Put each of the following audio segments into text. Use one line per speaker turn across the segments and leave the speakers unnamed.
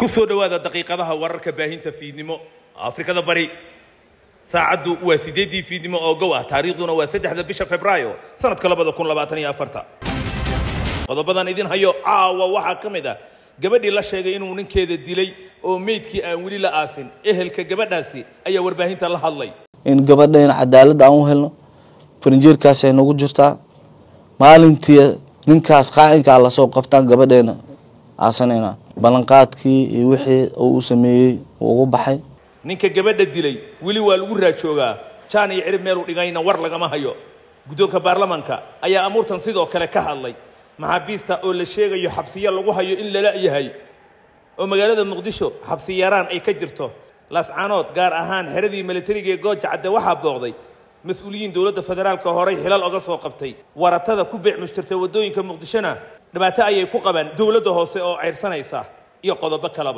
ku soo dhowaada daqiiqadaha wararka baahinta fiidnimo afrikada bari saacaddu waa sideeddii fiidnimo oo gow ah taariikhduna waa saddexda bisha febraayo sanadka labada kun labaatan iyo afarta qodobadan idin hayo caawa waxaa ka mid ah gabadhii la sheegay inuu ninkeeda dilay oo meydkii aan weli la aasin ehelka gabadhaasi ayaa warbaahinta la hadlay
in gabadhayna cadaalad aan u helno farinjeerkaasay nagu jirtaa maalintii ninkaas qaacinkaa lasoo qabtaan gabadheena aasanayna ballanqaadkii iyo wixii uu u sameeyey uu ugu baxay
ninka gabadha dilay weli waa lagu raajoogaa jaan iyo cirib meeluu dhigayna war lagama hayo guddoonka baarlamaanka ayaa amuurtan sidoo kale ka hadlay maxaabiista oo la sheegayo xabsiyo lagu hayo in lala yahay oo magaalada muqdisho xabsi yaraan ay ka jirto laascaanood gaar ahaan xeradii milatariga ee gooja cadde waxaa booqday mas-uuliyiin dowladda federaalka horey xilal oga soo qabtay waratada ku beec mushtirta waddooyinka muqdishona dhibaato ayay ku qabaan dowladda hoose oo ceyrsanaysa iyo qodobo kaleba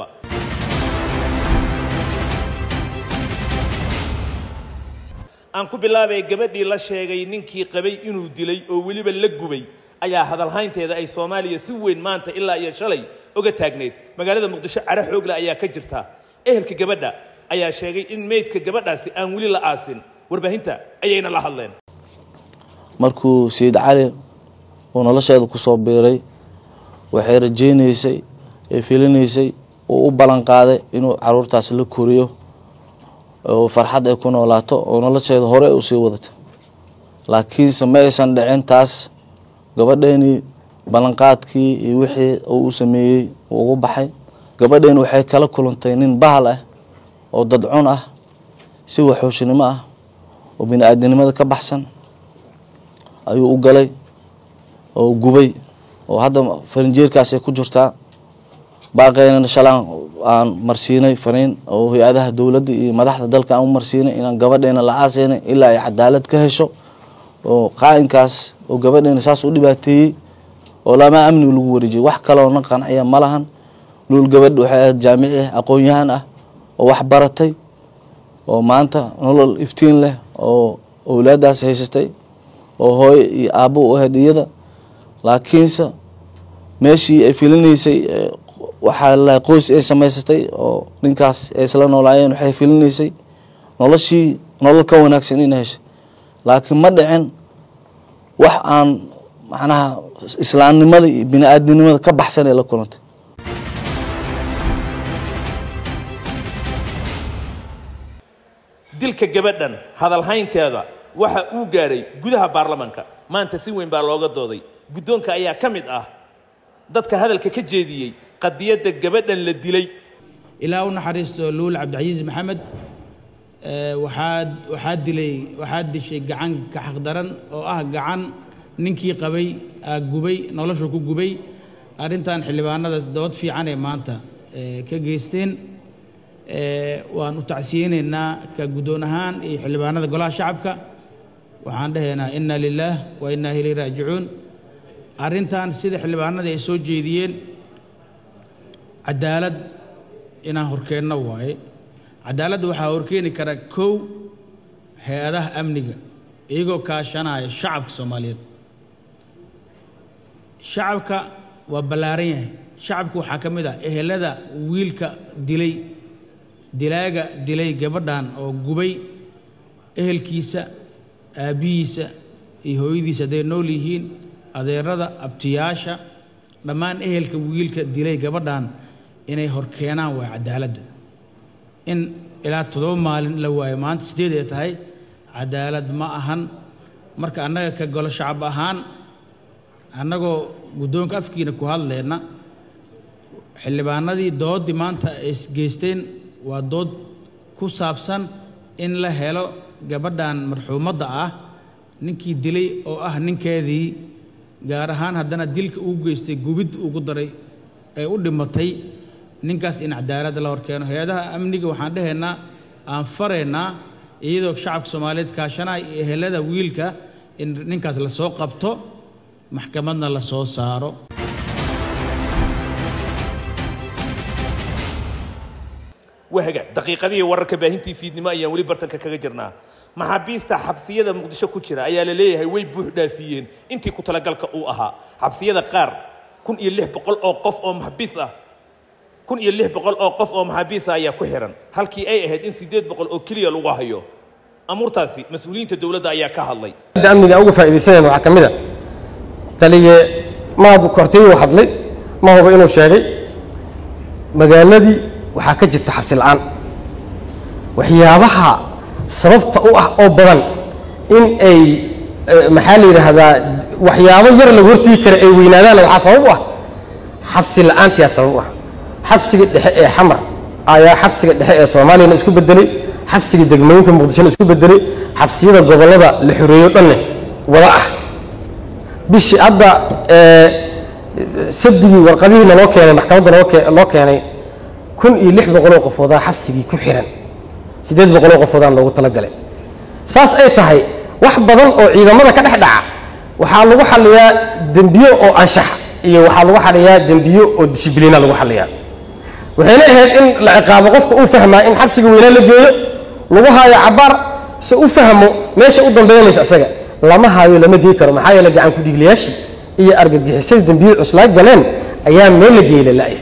aan ku bilaabay gabadhii la sheegay ninkii qabay inuu dilay oo weliba la gubay ayaa hadalhaynteeda ay soomaaliya si weyn maanta ilaa iyo shalay oga taagneyd magaalada muqdisho cara xoogle ayaa ka jirta ehelka gabadha ayaa sheegay in meydka gabadhaasi aan weli la aasin warbaahinta ayayna la hadleen
markuu sayid cali uu nolosheeda kusoo biiray waxay rajaynaysay ee filinaysay uu u ballan qaaday inuu caruurtaas la koriyo oo farxad ay ku noolaato oo nolosheeda hore usii wadato laakiinse ma aysan dhicin taas gabadheeni ballanqaadkii iyo wixii uu u sameeyey uu ugu baxay gabadheeni waxay kala kulantay nin bahal ah oo dadcun ah si waxooshinimo ah oo bini-aadinimada ka baxsan ayuu u galay oo gubay oo hadda farinjeerkaasay ku jirtaa baaqeynana shalaan aan marsiinay fariin oo hay-adaha dowladda iyo madaxda dalka aan u marsiinay inaan gabadheena la aaseynay ilaa ay cadaalad ka hesho oo qaa'inkaas oo gabadheena saas u dhibaateeyey oo lamaa amniga lagu wareejiyay wax kaloo na qanciya ma lahan luul gabadh waxay ahayd jaamici ah aqoon-yahan ah oo wax baratay oo maanta nolol iftiin leh oo owlaadaas haysatay oo hooyo iyo aabbo u ahayd iyada laakiinse meeshii ay filinaysay waxaa lalahay qoys ay samaysatay oo ninkaas ay isla noolaayeen waxay filinaysay noloshii nolol ka wanaagsan ina heshay laakiin ma dhicin wax aan macnaha islaamnimada iyo bini-aadinimada ka baxsan ee la kulantay
dilka gabadhan hadalhaynteeda waxa uu gaadhay gudaha baarlamaanka maanta si weyn baa looga dooday guddoonka ayaa ka mid ah dadka hadalka ka jeediyey qadiyadda gabadhan la dilay
ilaa u naxariisto luul cabdicasiis maxamed waxaad waxaad dilay waxaad dishay gacan ka xaqdaran oo ah gacan ninkii qabay aa gubay noloshu ku gubay arrintan xildhibaanada dood fiican ee maanta ka geysteen waan u tacsiyeynaynaa ka guddoon ahaan iyo xildhibaanada golaha shacabka waxaan dhahaynaa inna lilaah wa innaa ilayhi raajicuun arrintan sida xildhibaanadii ay soo jeediyeen cadaalad inaan horkeenno waaye cadaaladda waxaa horkeeni kara kow hay-adaha amniga iyagoo kaashanaya shacabka soomaaliyeed shacabka waa ballaaran yahay shacabka waxaa ka mid ah ehelada wiilka dilay dilaaga dilay gabadhan oo gubay ehelkiisa aabbihiisa iyo hooyadiisa hadday nool yihiin adeerada abtiyaasha dhammaan ehelka wiilka dilay gabadhan inay horkeenaan waa cadaaladda in ilaa toddoba maalin la waayo maanta sideed ay tahay cadaalad ma ahan marka annaga ka golo shacab ahaan annagoo guddoonka afkiina ku hadleyna xildhibaanadii dooddii maanta ay geysteen waa dood ku saabsan in la helo gabadhan marxuumadda ah ninkii dilay oo ah ninkeedii gaar ahaan haddana dilka uu geystay gubid ugu daray ee u dhimatay ninkaas in cadaaladda la horkeeno hay-adaha amniga waxaan dhahaynaa aan faraynaa iyadoo shacabka soomaaliyeed kaashanaya iyo ehelada wiilka in ninkaas la soo qabto maxkamadna la soo saaro
wahaga daqiiqadihii wararka baahintii fiidnimo ayaan weli bartanka kaga jirnaa maxaabiista xabsiyada muqdisho ku jira ayaa la leeyahay way buux dhaafiyeen intii ku talagalka uu ahaa xabsiyada qaar kun iyo lix boqol oo qof oo maxbiis ah kun iyo lix boqol oo qof oo maxaabiisa ayaa ku xihan halkii ay ahayd in siddeed boqol oo keliya lagu hayo amuurtaasi mas-uuliyiinta dowladda ayaa ka hadlay
amniga uga faa'iidaysanayna waxaa ka mid a taliye maad kortayuu hadlay ma hubo inuu sheegay magaaladii waxaa ka jirta xabsi la'aan waxyaabaha sababta u ah oo badan in ay maxaa la yidhaahdaa waxyaabo yar lagu hortigi kara ay weynaadaan waxaa sabab u ah xabsi la'aantiyaa sabab u ah xabsiga dhexe ee xamar ayaa xabsiga dhexe ee soomaaliyana isku bedelay xabsiga degmooyinka muqdishona isku bedelay xabsiyada gobollada la xoreeyo dhanne wada ah bishii hadda sabdigii warqadihiina loo keenay maxkamadda loo keenay kun iyo lix boqoloo qofoodaa xabsigii ku xihan siddeed boqoloo qofoodaan loogu talagalay saas ay tahay wax badan oo ciidamada ka dhex dhaca waxaa lagu xaliyaa dembiyo oo anshax iyo waxaa lagu xaliyaa dembiyo oo dishibliina lagu xaliyaa waxayna ahayd in la ciqaabo qofka uu fahmaa in xabsiga weynaa la geeyo lagu haayo cabaar se u fahmo meesha u dambeynaysa isaga lama haayo lama gey karo maxaa yeele gacan ku-dhiiglayaashii iyo argagixisada dembiyada cuslaa galeen ayaa meel la geeyla la'ya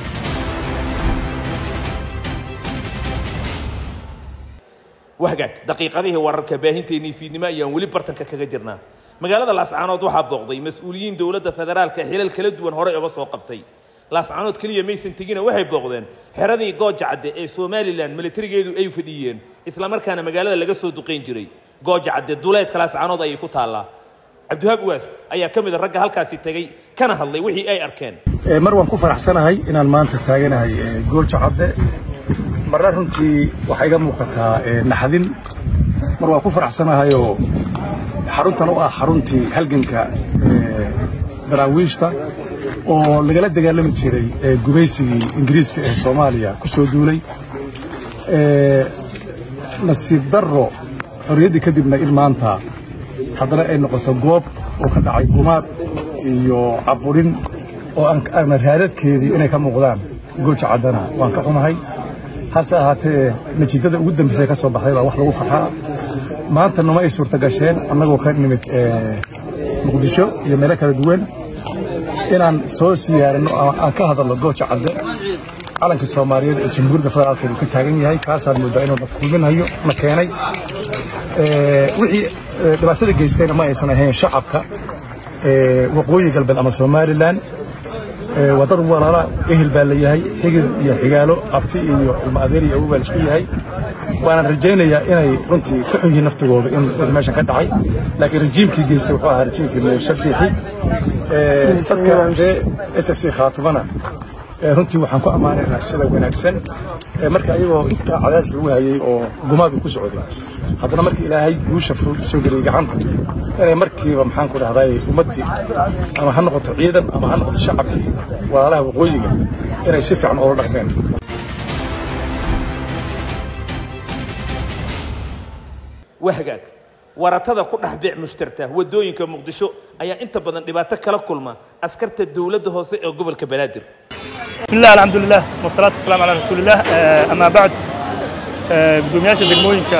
wahgaag daqiiqadihii wararka baahinteennii fiidnimo ayaan weli bartanka kaga jirnaa magaalada laascaanood waxaa booqday mas-uuliyiin dowladda federaalka xilal kala duwan horey uga soo qabtay laascaanood keliya maysan tegina waxay booqdeen xeradii gooja cadde ee somalilan militarigeedu ay fadhiyeen islamarkaana magaalada laga soo duqayn jiray gooja cadde duleedka laascaanood ayay ku taallaa cabdiwahaab uwaas ayaa ka mid a ragga halkaasi tegey kana hadlay wixii ay arkeen
mar waan ku faraxsanahay inaan maanta taaganahay goolja cadde marna runtii waxaa iga muuqataa naxdin mar waan ku faraxsanahayoo xaruntan u ah xaruntii halganka daraawiishta oo lagala dagaalami jiray gumaysigii ingiriiska ee soomaaliya ku soo duulay nasiib darro xorriyaddii kadibna in maanta haddana ay noqoto goob oo ka dhacay gumaad iyo caburin oo aan raadadkeedii inay ka muuqdaan gooja caddana waan ka xunahay hase ahaatee natiijada ugu dambaysay ka soo baxday baa wax lagu farxaa maanta noma ay suurta gasheen annagoo ka nimid muqdisho iyo meelo kala duwan inaan soo siyaaranno ama aan ka hadalno gooja cadde calanka soomaaliyeed ee jamhuuriyadda federaalka uu ka taagan yahay kaasaan moodaa inuu na kulminayo na keenay wixii dhibaatada geystayna ma aysan ahayn shacabka waqooyi galbeed ama somalilan waa dad walaala ehel baa la yahay xigid iyo xigaalo abti iyo ilmo adeer iyo awow baa laisku yahay waana rajaynayaa inay runtii ka xun yihiin naftigooda in wixii meeshan ka dhacay laakiin rajiimkii geystay wuxuu ahaa rajiimkii muuse biixi dadka ree s f c khaatumana runtii waxaan ku ammaanaynaa sida wanaagsan marka iyagoo intaa cadaadis lagu hayay oo gumaadu ku socday haddana markii ilaahay guusha soo geliyey gacanta inay markiiba maxaan ku dhahday ummaddii ama ha noqoto ciidan ama ha noqoto shacabkii walaalaha waqooyiga inay si fiican oola dhaqmeen
wahgaag waratada ku dhex biic mushtarta waddooyinka muqdisho ayaa inta badan dhibaato kala kulma askarta dowladda hoose ee gobolka banaadir
بسم الله الحمد لله والصلاة والسلام على رسول الله آه، أما بعد gudoomiyaasha degmooyinka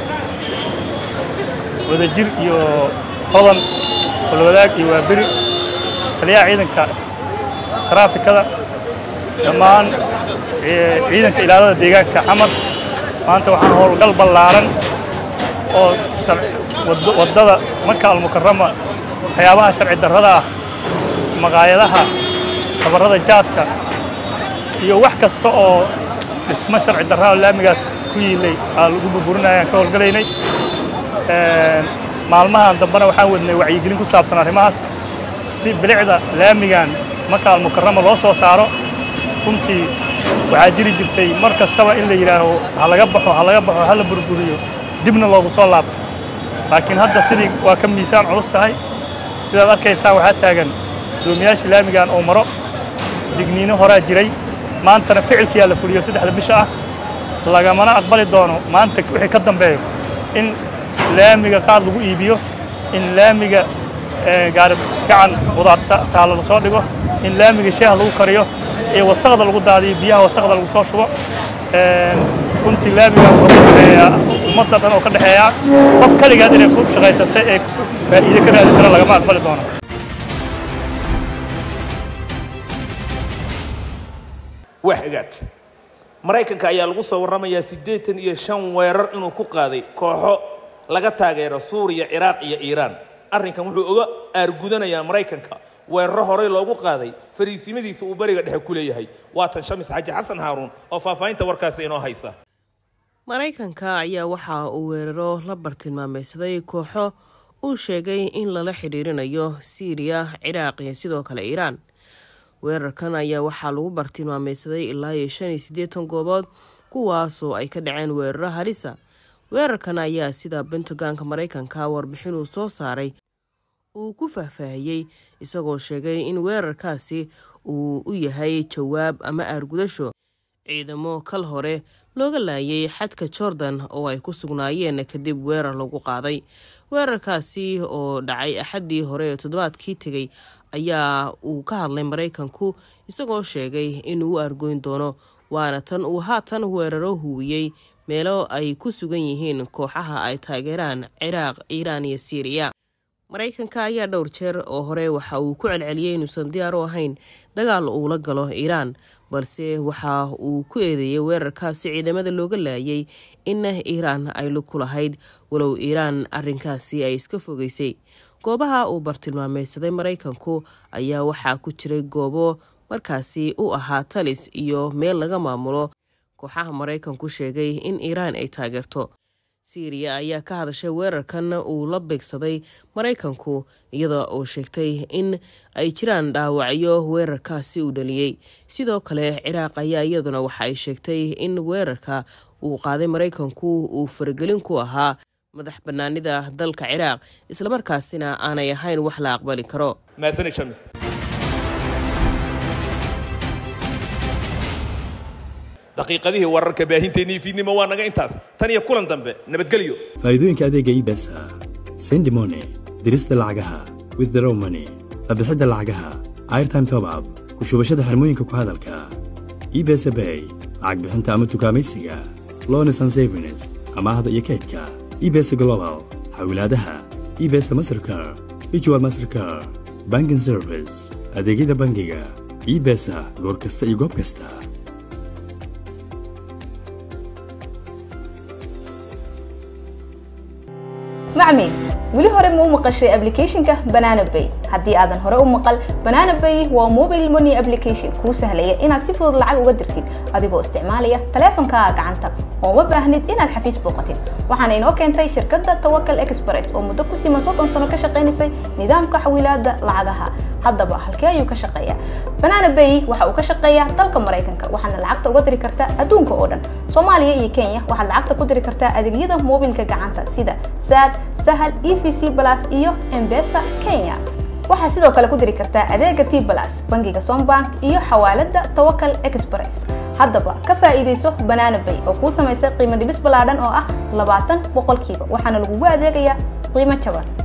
wadajir iyo hodan holwadaag iyo waaberi taliyaha ciidanka taraafikada dhammaan ciidanka ilaalada deegaanka camar maanta waxaan howlgal ballaaran oo waddada maka almukarama waxyaabaha sharci darrada ah maqaayadaha tabarrada jaadka iyo wax kasta oo dhismo sharci darraa laamigaas ku yiilay aa lagu burburinaya aan ka howlgalaynay maalmahan dambena waxaan wadnay wacyigelin ku saabsan arrimahaas si bilicda laamigan maka almukarama loo soo saaro runtii waxaa jiri jirtay mar kastaba in la yidhaaho ha laga baxo ha laga baxo ha la burburiyo dibna loogu soo laabto laakiin hadda sidii waa ka miisaan culus tahay sidaad arkaysaan waxaa taagan gudoomiyaashii laamigan oo maro digniino horaa jiray maantana ficilkiyaa la fuliyo saddexda bisha ah lagamana aqbali doono maanta wixii ka dambeeyo in laamiga qaad lagu iibiyo in laamiga gaari gacan qudaarta taalla la soo dhigo in laamiga sheeha lagu kariyo ee wasaqda lagu daadiyo biyaha wasaqda lagu soo shubo runtii laamiga wuxuu ka dhexeeyaa ummadda dhan oo ka dhexeeyaa qof kaligaad inay ku shaqaysatay ee faa'iide ka raadisana lagama aqbali doono
waa hagaag maraykanka ayaa lagu soo warramayaa siddeetan iyo shan weerar inuu ku qaaday kooxo laga taageero suuriya ciraaq iyo iiraan arrinkan wuxuu oga aargudanayaa maraykanka weeraro horey loogu qaaday fariisimadiisa uu beriga dhexe ku leeyahay waatan shamis xaji xasan haaruun oo faahfaahinta warkaasi inoo haysa
maraykanka ayaa waxa uu weeraro la bartilmaameysaday kooxo uu sheegay in lala xidhiirinayo siiriya ciraaq iyo sidoo kale iiraan weerarkan ayaa waxaa lagu bartilmaameysaday ilaa iyo shan iyo siddeetan goobood kuwaasoo ay ka dhaceen weeraro halisa weerarkan ayaa sida bentagonka maraykanka warbixin uu soo saaray uu ku faahfaahiyey isagoo sheegay in weerarkaasi uu u yahay jawaab ama aargudasho ciidamo kal hore looga laayay xadka jordan oo ay ku sugnaayeen kadib weerar lagu qaaday weerarkaasi oo dhacay axaddii hore ee toddobaadkii tegay ayaa uu ka hadlay maraykanku isagoo sheegay inuu u argoyn doono waana tan uu haatan weeraro huwiyey meelo ay ku sugan yihiin kooxaha ay taageeraan ciraaq iiraan iyo siiriya maraykanka ayaa dhowr jeer oo hore waxa uu ku celceliyey inuusan diyaar u ahayn dagaal uu la galo iiraan balse waxa uu ku eedeeyey weerarkaasi ciidamada looga laayay in iiraan ay lug ku lahayd walow iiraan arrinkaasi ay iska fogeysay goobaha uu bartilmaameysaday maraykanku ayaa waxaa ku jiray goobo markaasi u ahaa talis iyo meel laga maamulo kooxaha maraykanku sheegay in iiraan ay taageerto siiriya ayaa ka hadashay weerarkan uu la beegsaday maraykanku iyadoo uu sheegtay in ay jiraan dhaawacyo weerarkaasi uu dhaliyey sidoo kale ciraaq ayaa iyaduna waxa ay sheegtay in weerarka uu qaaday maraykanku uu faragelin ku ahaa madax bannaanida dalka ciraaq islamarkaasina aanay ahayn wax la aqbali karo
maadsani shamis daqiiqadihii wararka baahinteennii fiidnimo waa naga intaas tan iyo kulan dambe nabadgelyo
faa'iidooyinka adeega ibesa sendi money dirista lacagaha withdraw money qabixidda lacagaha airtime top up ku shubashada xirmooyinka ku hadalka ibesa bay lacag bixinta ama tukaamaysiga lones and savings amaahda iyo kaydka ibesa global xawilaadaha ibesa mastercar ijwal mastercar banking service adeegyada bangiga ibesa goor kasta iyo goob kasta
macmi weli hore ma u maqashay applicationka banana bay haddii aadan hore u maqal banana bay waa mobile money application kuu sahlaya inaad si fudud lacag uga dirtid adigoo isticmaalaya taleefankaaga gacanta oo ma baahnid inaad xafiis booqatid waxaana inoo keentay shirkadda tawakal express oo muddo ku siman soddon sano ka shaqaynaysay nidaamka xawilaadda lacagaha haddaba halkee ayuu ka shaqeeyaa banana bay waxa uu ka shaqeeyaa dalka maraykanka waxaana lacagta uga diri kartaa adduunka oo dhan soomaaliya iyo kenya waxaad lacagta ku diri kartaa adeegyada mobilka gacanta sida sad sahal e v c plus iyo embesa kenya waxaad sidoo kale ku diri kartaa adeega t plus bangiga sombank iyo xawaalada tawakal express haddaba ka faa'iidayso banana bay oo kuu samaysay qiimo dhibis ballaadhan oo ah labaatan boqolkiiba waxaana lagugu adeegayaa qiimo jaban